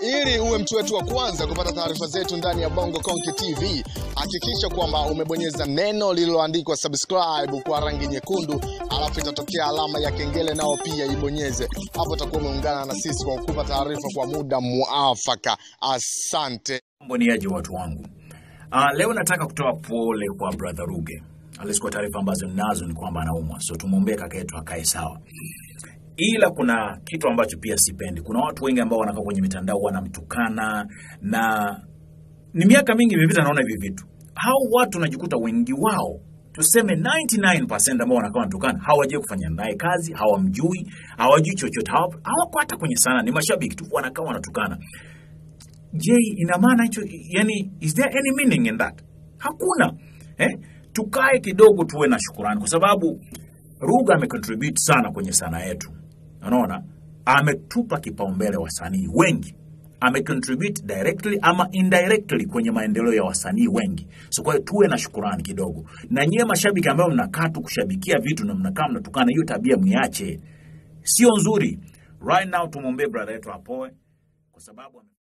Ili uwe mtu wetu wa kwanza kupata taarifa zetu ndani ya Bongo Konke TV, hakikisha kwamba umebonyeza neno lililoandikwa subscribe kwa rangi nyekundu, alafu itatokea alama ya kengele, nao pia ibonyeze hapo. Utakuwa umeungana na sisi kwa kukupa taarifa kwa muda muafaka. Asante. Mboniaji watu wangu. Uh, leo nataka kutoa pole kwa brother Ruge. Alisikia taarifa ambazo ninazo ni kwamba anaumwa, so tumwombee kaka yetu akae sawa. Ila kuna kitu ambacho pia sipendi. Kuna watu wengi ambao wanakaa kwenye mitandao wanamtukana, na ni miaka mingi imepita, naona hivi vitu. Hao watu najikuta wengi wao tuseme 99% ambao wanakaa wanatukana hawajui kufanya naye kazi, hawamjui, hawajui chochote, hawa- hawako hata kwenye sana, ni mashabiki tu wanakaa wanatukana. Je, ina maana hicho yani, is there any meaning in that? Hakuna eh? Tukae kidogo tuwe na shukurani, kwa sababu Ruga amecontribute sana kwenye sanaa yetu, unaona, ametupa kipaumbele wasanii wengi, amecontribute directly ama indirectly kwenye maendeleo ya wasanii wengi. So kwa hiyo tuwe na shukurani kidogo, na nyie mashabiki ambao mnakaa tu kushabikia vitu na mnakaa mnatukana, hiyo tabia mniache, sio nzuri. Right now tumwombee brother yetu apoe kwa sababu